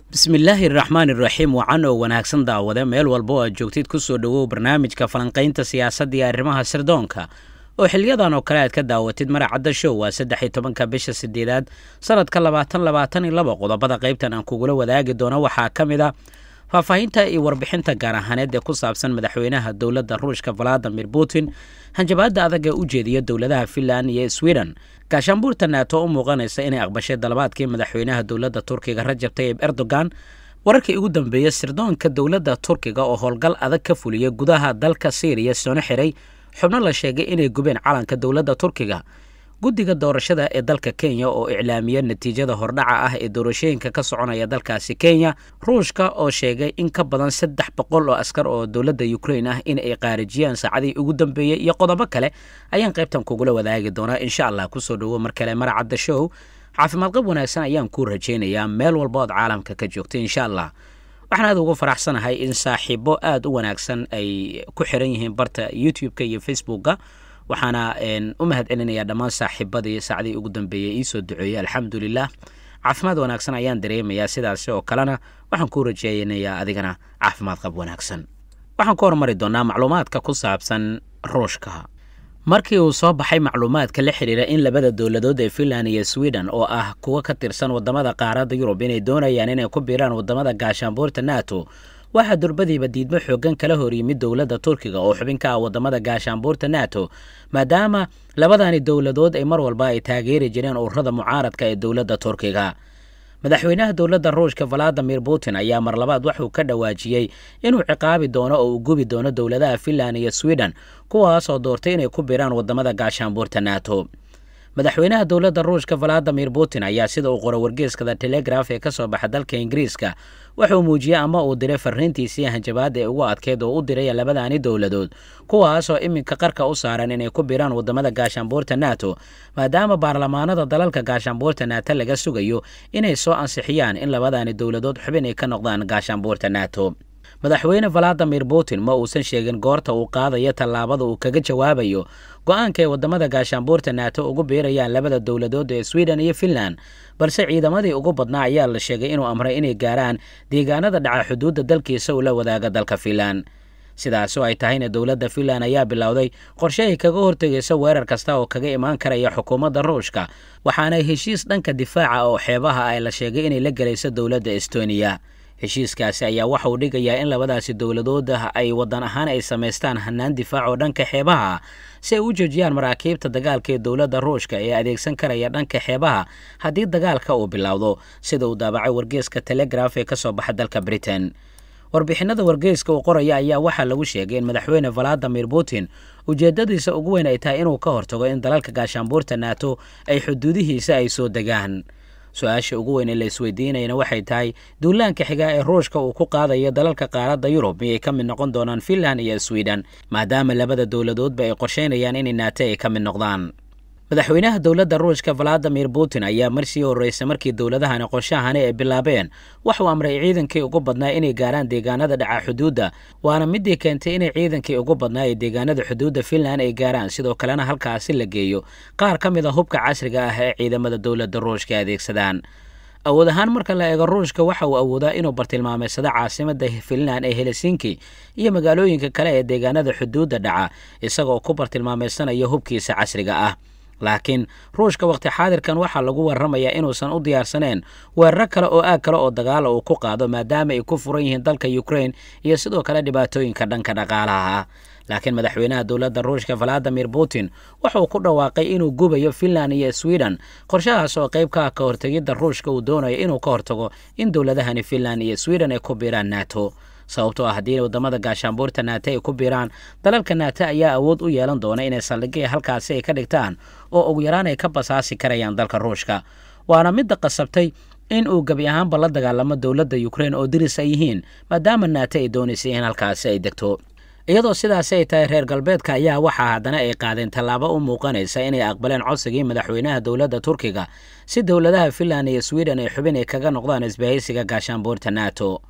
bismillaahi raxmaan iraxiim wacan oo wanaagsan daawade meel walba oo aad joogtid ku soo dhowow barnaamijka falanqaynta siyaasadda iyo arrimaha sirdoonka oo xiliyadan oo kale aad ka daawatid maracadda show waa saddex iyo tobanka bisha sideedaad sanadka labaatan labaatan iyo laba qodobada qaybtan aan kugula wadaagi doono waxaa ka mid a faahfaahinta iyo warbixinta gaar ahaaneed ee ku saabsan madaxweynaha dowladda ruushka valadimir putin hanjabaadda adag ee u jeediya dowladaha finland iyo sweden gaashaanbuurta naato u muuqanaysa inay aqbashay dalabaadkii madaxweynaha dowladda turkiga rajab tayib erdogan wararkii ugu dambeeyey sirdoonka dowladda turkiga oo howlgal adag ka fuliyay gudaha dalka syriya soona xiray xubno la sheegay inay gubeen calanka dowladda turkiga guddiga doorashada ee dalka kenya oo iclaamiya natiijada hordhaca ah ee doorashooyinka ka soconaya dalkaasi kenya ruushka oo sheegay in ka badan saddex boqol oo askar oo dowladda ukrain ah in ay qaarijiyaan saacadii ugu dambeeyey iyo qodobo kale ayaan qaybtan kugula wadaagi doonaa insha allah kusoo dhowo mar kale maracadda show caafimaad qab wanaagsan ayaan kuu rajaynayaa meel walba ood caalamka ka joogta insha allah waxaan aad ugu faraxsanahay in saaxiibo aada u wanaagsan ay ku xiran yihiin barta youtube-ka iyo facebookka waxaana u mahad celinayaa dhammaan saaxiibadii saacdii ugu dambeeyey iisoo duceeyey alxamdulilah caafimaad wanaagsan ayaan dareemayaa sidaasi oo kalena waxaan kuu rajeynayaa adigana caafimaad qab wanaagsan waxaan ku hormari doonaa macluumaadka ku saabsan ruushka markii uu soo baxay macluumaadka la xidhiira in labada dowladood ee finland iyo sweden oo ah kuwa ka tirsan wadamada qaaradda yurub inay doonayaan inay ku biiraan wadamada gaashaanbuurta nato waxaa durbadiiba diidmo xoogan kala hor yimid dowladda turkiga oo xubin ka ah wadamada gaashaanbuurta nato maadaama labadani dowladood ay mar walba ay taageeri jireen ururada mucaaradka ee dowladda turkiga madaxweynaha dowladda ruushka valadimir putin ayaa mar labaad waxuu ka dhawaajiyey inuu ciqaabi doono oo uu gubi doono dowladaha finland iyo sweden kuwaasoo doortay inay ku biiraan wadamada gaashaanbuurta nato madaxweynaha dowladda ruushka valadimir putin ayaa sida uu qoro wargeeskada telegraf ee ka soo baxa dalka ingiriiska wuxuu muujiyey ama uu diray fariintiisii hanjabaadda ee ugu adkeyd oo u diraya labadaani dowladood kuwaasoo iminka qarka u saaran inay ku biiraan wadamada gaashaanbuurta nato maadaama baarlamaanada dalalka gaashaanbuurta nato laga sugayo inay soo ansixiyaan in labadaani dowladood xubin ay ka noqdaan gaashaanbuurta nato madaxweyne valadimir putin ma uusan sheegin goorta uu qaadayo tallaabada uu kaga jawaabayo go-aanka ay wadamada gaashaanbuurta nato ugu biirayaan labada dowladood ee sweden iyo finland balse ciidamadii ugu badnaa ayaa la sheegay inuu amray inay gaaraan deegaanada dhaca xuduudda dalkiisa uu la wadaaga dalka finland sidaasoo ay tahayna dowladda finland ayaa bilowday qorshe ay kaga hortegayso weerar kasta oo kaga imaan karaya xukuumadda ruushka waxaana heshiis dhanka difaaca oo xeebaha ay la sheegay inay la gelayso dowladda estoniya heshiiskaasi ayaa waxa uu dhigayaa in labadaasi dowladood ay wadan ahaan ay samaystaan hanaan difaac oo dhanka xeebaha si ay u joojiyaan maraakiibta dagaalka ee dowladda ruushka ee adeegsan karaya dhanka xeebaha haddii dagaalka uu bilowdo sida uu daabacay wargeeska telegraf ee ka soo baxa dalka britain warbixinada wargeyska uu qoraya ayaa waxaa lagu sheegay in madaxweyne valadimir putin ujeedadiisa ugu weyn ay tahay inuu ka hortago in dalalka gaashaanbuurta nato ay xuduudihiisa ay soo degaan su-aasha ugu weyn ee la isweydiinayana waxay tahay duulaanka xigaa ee ruushka uu ku qaadayo dalalka qaaradda yurub miyay ka mid noqon doonaan finland iyo sweden maadaama labada dowladoodba ay qorsheynayaan inay naate ay ka mid noqdaan madaxweynaha dowladda ruushka valadimir putin ayaa marsii horreysay markii dowladahani qorshahani ay bilaabeen waxuu amray ciidankii ugu badnaa inay gaaraan deegaanada dhaca xuduudda waana midii keentay inay ciidankii ugu badnaa ee deegaanada xuduudda finland ay gaaraan sidoo kalena halkaasi la geeyo qaar ka mid a hubka casriga ah ee ciidamada dowladda ruushka adeegsadaan awood ahaan marka la eego ruushka waxa uu awoodaa inuu bartilmaameysado caasimada finland ee helsinki iyo magaalooyinka kale ee deegaanada xuduudda dhaca isagoo ku bartilmaameysanayo hubkiisa casriga ah laakiin ruushka waqti xaadirkan waxaa lagu warramayaa inuusan u diyaarsaneen weeraro kale oo aag kale oo dagaala uu ku qaado maadaama ay ku furan yihiin dalka ukrain iyo sidoo kale dhibaatooyinka dhanka dhaqaalaha ah laakiin madaxweynaha dowladda ruushka valadimir putin wuxuu ku dhawaaqay inuu gubayo finland iyo sweden qorshahaas oo qayb ka ah ka hortegidda ruushka uu doonayo inuu ka hortago in dowladahani finland iyo sweden ay ku biiraan nato sababtoo ah haddii wadamada gaashaanbuurta naate ay ku biiraan dalalka naate ayaa awood u yeelan doona inay saldhigya halkaasi ay ka dhigtaan oo ugu yaraan ay ka basaasi karayaan dalka ruushka waana midda qasabtay in uu gebi ahaanba la dagaalamo dowladda ukrain oo diris ay yihiin maadaama naate ay doonaysay in halkaasi ay degto iyadoo sidaasi ay tahay reer galbeedka ayaa waxaa haddana ay qaadeen tallaabo u muuqanaysa inay aqbaleen codsigii madaxweynaha dowladda turkiga si dowladaha finland iyo sweden ay xubin ay kaga noqdaan isbahaysiga gaashaanbuurta nato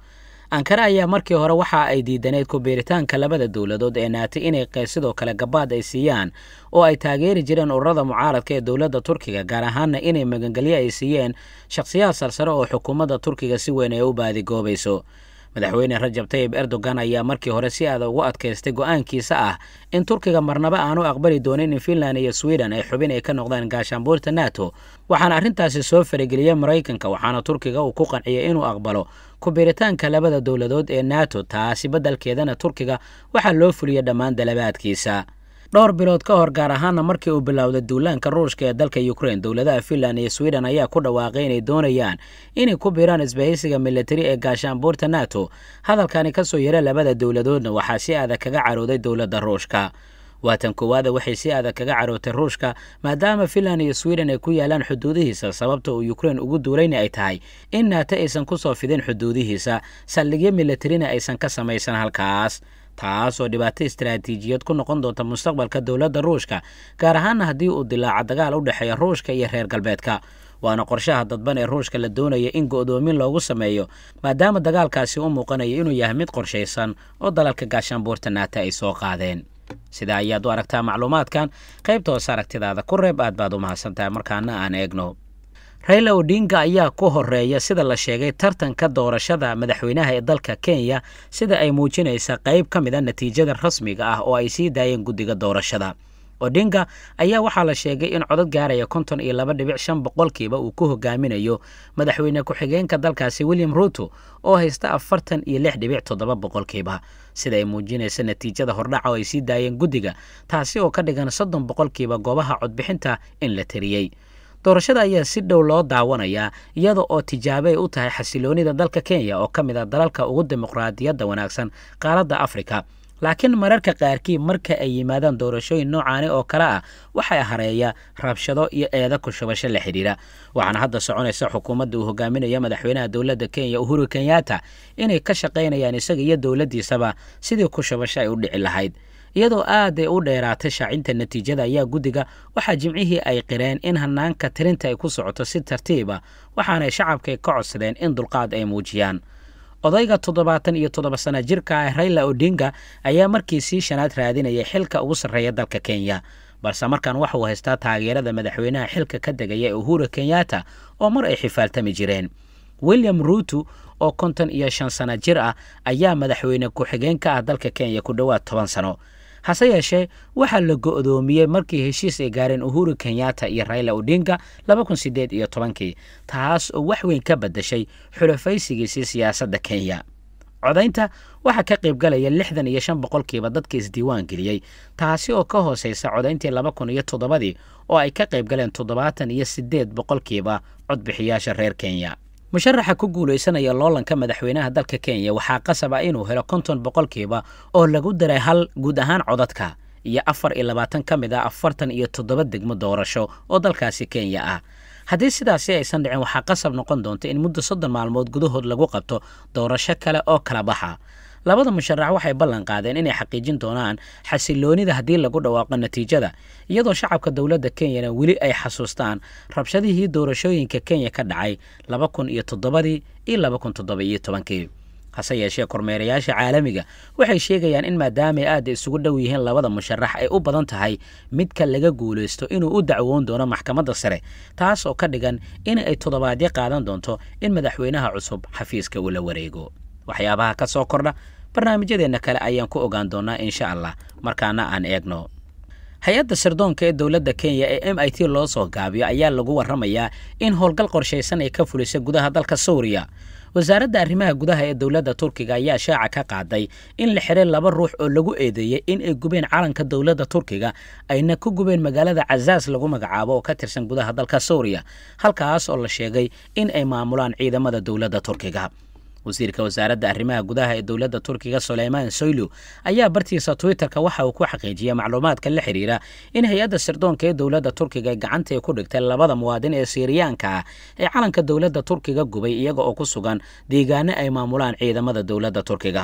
ankara ayaa markii hore waxa ay diidaneyd ku-biiritaanka labada dowladood ee naatay inay sidoo kale gabaad ay siiyaan oo ay taageeri jireen ururada mucaaradka ee dowladda turkiga gaar ahaanna inay magangelyo ay siiyeen shakhsiyaad sarsare oo xukuumadda turkiga si weyn ay u baadigoobayso madaxweyne rajab tayib erdogan ayaa markii hore si aada ugu adkaystay go-aankiisa ah in turkiga marnaba aanu aqbali doonin in finland iyo sweden ay xubin ay ka noqdaan gaashaanbuurta nato waxaana arrintaasi soo farageliyey maraykanka waxaana turkiga uu ku qanciyay inuu aqbalo ku-biiritaanka labada dowladood ee nato taasi beddelkeedana turkiga waxaa loo fuliyey dhammaan dalabaadkiisa dhowr bilood ka hor gaar ahaana markii uu bilowday duulaanka ruushka ee dalka ukrain dowladaha finland iyo sweden ayaa ku dhawaaqay inay doonayaan inay ku biiraan isbahaysiga militari ee gaashaanbuurta nato hadalkani kasoo yara labada dowladoodna waxaa si adag kaga carooday dowladda ruushka waatan koowaada waxay si adag kaga carootay ruushka maadaama finland iyo sweden ay ku yaalaan xuduudihiisa sababta uu ukrain ugu duulayna ay tahay in nato aysan kusoo fidin xuduudihiisa saldhigyo militarina aysan ka samaysan halkaas taas oo dhibaato istaraatiijiyad ku noqon doonta mustaqbalka dowladda ruushka gaar ahaana haddii uu dilaaca dagaal u dhexeeya ruushka iyo reer galbeedka waana qorshaha dadban ee ruushka la doonaya in go'doomin loogu sameeyo maadaama dagaalkaasi u muuqanayo inuu yahay mid qorshaysan oo dalalka gaashaanbuurta naata ay soo qaadeen sidaa ayaad u aragtaa macluumaadkan qaybta hoose aragtidaada ku reeb aad baad u mahadsantahay markaana aan eegno rayla odinga ayaa ku horeeya sida la sheegay tartanka doorashada madaxweynaha ee dalka kenya sida ay muujinaysa qayb ka mid a natiijada rasmiga ah oo ay sii daayeen guddiga doorashada odinga ayaa waxaa la sheegay in codod gaaraya konton iyo laba dhibic shan boqolkiiba uu ku hogaaminayo madaxweyne ku-xigeenka dalkaasi william ruto oo haysta afartan iyo lix dhibic toddoba boqolkiiba sida ay muujinaysa natiijada hordhaca oo ay sii daayeen guddiga taasi oo ka dhigan soddon boqolkiiba goobaha codbixinta in la tiriyey doorashada ayaa si dhow loo daawanayaa iyada oo tijaabo ay u tahay xasiloonida dalka kenya oo ka mid a dalalka ugu dimuqraadiyadda wanaagsan qaaradda afrika laakiin mararka qaarkii marka ay yimaadaan doorashooyin noocaani oo kale ah waxay hareeya rabshado iyo eeda ku shubasho la xidhiira waxaana hadda soconaysa xukuumadda uu hogaaminaya madaxweynaha dowladda kenya uhuru kenyatta inay ka shaqaynayaan isaga iyo dowladdiisaba sidii ku shubasho ay u dhici lahayd iyadoo aad ay u dheeraatay shaacinta natiijada ayaa guddiga waxaa jimcihii ay qireen in hanaanka tirinta ay ku socoto si tartiiba waxaanay shacabka ka codsadeen in dulqaad ay muujiyaan odayga toddobaatan iyo toddoba sana jirka ah rayla odinga ayaa markii sii shanaad raadinayay xilka ugu sarreeya dalka kenya balse markan waxa uu haystaa taageerada madaxweynaha xilka ka degaya ee uhuru kenyatta oo mar ay xifaaltami jireen william ruuto oo konton iyo shan sana jir ah ayaa madaxweyne ku-xigeen ka ah dalka kenya ku dhowaad toban sano hase yeeshee waxaa la go'doomiyey markii heshiis ay gaareen uhuru kenyatta iyo rayla odinga laba kun sideed iyo tobankii taas oo wax weyn ka beddeshay xulafaysigiisii siyaasadda kenya codaynta waxaa ka qaybgalaya lixdan iyo shan boqolkiiba dadka isdiiwaan geliyey taasi oo ka hooseysa codayntii laba kun iyo toddobadii oo ay ka qaybgaleen toddobaatan iyo siddeed boqolkiiba codbixiyaasha reer kenya musharaxa ku guulaysanaya loolanka madaxweynaha dalka kenya waxaa qasab ah inuu helo konton boqolkiiba oo lagu daray hal guud ahaan codadka iyo afar iyo labaatan ka mid ah afartan iyo toddoba degmo doorasho oo dalkaasi kenya ah haddii sidaasi aysan dhicin waxaa qasab noqon doonta in muddo soddon maalmood gudahood lagu qabto doorasho kale oo kala baxa labada musharax waxay ballan qaadeen inay xaqiijin doonaan xasiloonida haddii lagu dhawaaqo natiijada iyadoo shacabka dowladda kenyana weli ay xasuustaan rabshadihii doorashooyinka kenya ka dhacay laba kun iyo toddobadii iyo laba kun toddoba iyo tobankii hase yeeshee kormeerayaasha caalamiga waxay sheegayaan in maadaamay aada isugu dhow yihiin labada musharax ay u badan tahay midka laga guulaysto inuu u dacwoon doono maxkamadda sare taas oo ka dhigan in ay toddobaadyo qaadan doonto in madaxweynaha cusub xafiiska uu la wareego waxyaabaha ka soo kordha barnaamijyadeenna kale ayaan ku ogaan doonaa insha allah markaana aan eegno hay-adda sirdoonka ee dowladda kenya ee m i t loo soo gaabiyo ayaa lagu warramayaa in howlgal qorshaysan ay ka fulisay gudaha dalka suuriya wasaaradda arrimaha gudaha ee dowladda turkiga ayaa shaaca ka qaaday in la xiray laba ruux oo lagu eedeeyey in ay gubeen calanka dowladda turkiga ayna ku gubeen magaalada cazaas lagu magacaabo oo ka tirsan gudaha dalka suuriya halkaas oo la sheegay in ay maamulaan ciidamada dowladda turkiga wasiirka wasaaradda arrimaha gudaha ee dowladda turkiga suleymaan soylu ayaa bartiisa twitterka waxa uu ku xaqiijiyey macluumaadka la xidhiira in hay-adda sirdoonka ee dowladda turkiga gacanta ay ku dhigtay labada muwaadin ee siiriyaanka ah ee calanka dowladda turkiga gubay iyaga oo ku sugan deegaano ay maamulaan ciidamada dowladda turkiga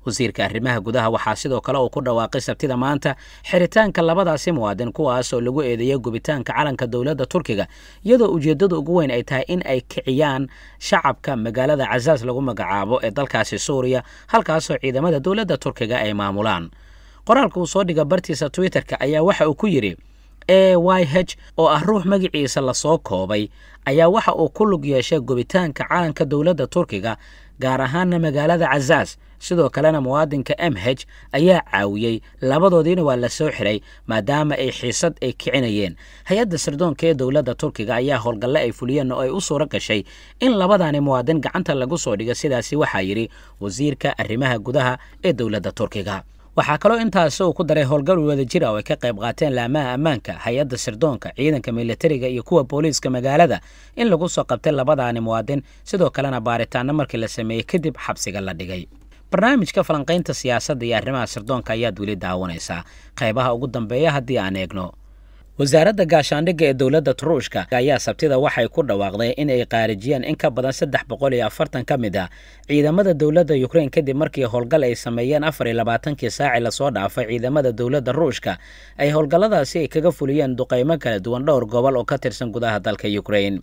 wasiirka arrimaha gudaha waxaa sidoo kale uu ku dhawaaqay sabtida maanta xiritaanka labadaasi muwaadin kuwaas oo lagu eedeeyay gubitaanka calanka dowladda turkiga iyadoo ujeeddada ugu weyn ay tahay in ay kiciyaan shacabka magaalada cazaas lagu magacaabo ee dalkaasi suuriya halkaasoo ciidamada dowladda turkiga ay maamulaan qoraalka uu soo dhiga bartiisa twitterka ayaa waxa uu ku yidhi a y h oo ah ruux magaciisa lasoo koobay ayaa waxa uu ku lug yeeshay gubitaanka calanka dowladda turkiga gaar ahaana magaalada cazaas sidoo kalena muwaadinka m h ayaa caawiyey labadoodiina waa la soo xiray maadaama ay xiisad ay kicinayeen hay-adda sirdoonka ee dowladda turkiga ayaa howlgalle ay fuliyeen oo ay u suuro gashay in labadaani muwaadin gacanta lagu soo dhigo sidaasi waxaa yidhi wasiirka arrimaha gudaha ee dowladda turkiga waxaa kaloo intaasi uu ku daray howlgal wada jir oo ay ka qayb qaateen laamaha ammaanka hay-adda sirdoonka ciidanka militariga iyo kuwa booliiska magaalada in lagu soo qabtay labadaani muwaadin sidoo kalena baaritaano markii la sameeyey kadib xabsiga la dhigay barnaamijka falanqaynta siyaasadda iyo arrimaha sirdoonka ayaad weli daawanaysaa qaybaha ugu dambeeya haddii aan eegno wasaaradda gaashaandhigga ee dowladda turuushka ayaa sabtida waxay ku dhawaaqday in ay qaarijiyeen in ka badan saddex boqol iyo afartan ka mid ah ciidamada dowladda yukrain kadib markii howlgal ay sameeyeen afar iyo labaatankii saaci lasoo dhaafay ciidamada dowladda ruushka ay howlgalladaasi ay kaga fuliyeen duqaymo kala duwan dhowr gobol oo ka tirsan gudaha dalka yukrain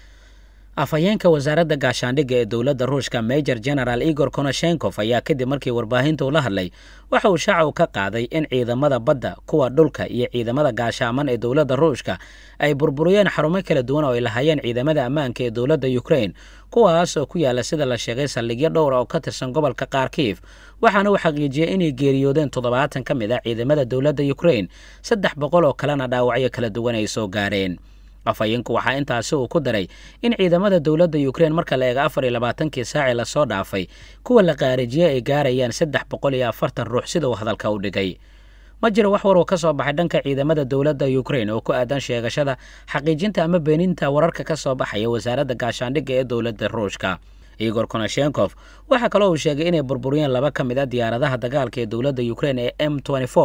afhayeenka wasaaradda gaashaandhigga ee dowladda ruushka major general igor konoshenkof ayaa kadib markii warbaahinta ula hadlay waxa uu shaaca u ka qaaday in ciidamada badda kuwa dhulka iyo ciidamada gaashaaman ee dowladda ruushka ay burburiyeen xarumo kala duwan oo ay lahaayeen ciidamada ammaanka ee dowladda yukrain kuwaas oo ku yaala sida la sheegay saldhigyo dhowra oo ka tirsan gobolka kharkiif waxaana uu xaqiijiyey inay geeriyoodeen toddobaatan ka mid ah ciidamada dowladda yukrain saddex boqol oo kalena dhaawacyo kala duwan ay soo gaareen afhayeenku waxaa intaasi uu ku daray in ciidamada dowladda yukrain marka la eega afar iyo labaatankii saaci lasoo dhaafay kuwa la qaarijiyey ay gaarayaan saddex boqol iyo afartan ruux sida uu hadalka u dhigay ma jiro wax war oo ka soo baxay dhanka ciidamada dowladda yukrain oo ku aadan sheegashada xaqiijinta ama beeninta wararka ka soo baxaya wasaaradda gaashaandhigga ee dowladda ruushka igor konoshenkof waxaa kaloo uu sheegay inay burburiyeen laba ka mid a diyaaradaha dagaalka ee dowladda yukrain ee m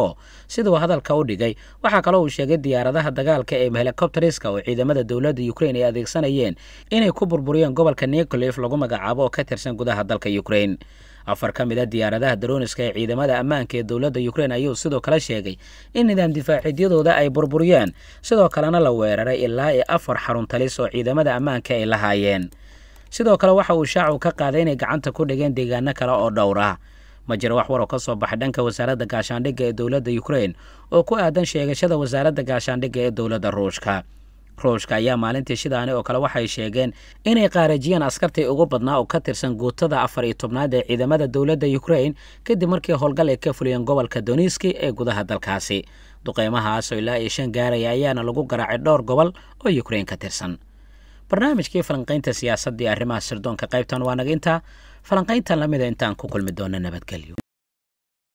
siduu hadalka u dhigay waxaa kaloo uu sheegay diyaaradaha dagaalka ee helikobteriska oo ciidamada dowladda yukrain ay adeegsanayeen inay ku burburiyeen gobolka nikolif lagu magacaabo oo ka tirsan gudaha dalka yukrain afar ka mid a diyaaradaha daroniska ee ciidamada ammaanka ee dowladda yukrain ayuu sidoo kale sheegay in nidaam difaaciidyadooda ay burburiyeen sidoo kalena la weeraray ilaa iyo afar xarun talis oo ciidamada ammaanka ay lahaayeen sidoo kale waxa uu shaacu ka qaaday inay gacanta ku dhigeen deegaano kale oo dhowr ah ma jiro wax war oo ka soo baxay dhanka wasaaradda gaashaandhigga ee dowladda yukrain oo ku aadan sheegashada wasaaradda gaashaandhigga ee dowladda ruushka ruushka ayaa maalintii shidaani oo kale waxay sheegeen inay qaarajiyeen askartii ugu badnaa oo ka tirsan guutada afar iyo tobnaad ee ciidamada dowladda yukrain kadib markii howlgal ay ka fuliyeen gobolka doniski ee gudaha dalkaasi duqeymahaas oo ilaa iyo shan gaaraya ayaana lagu garaacay dhowr gobol oo yukrain ka tirsan barnaamijkii falanqaynta siyaasadda iyo arrimaha sirdoonka qaybtan waa naga intaa falanqayntan lamida intaan ku kulmi doona nabadgelyo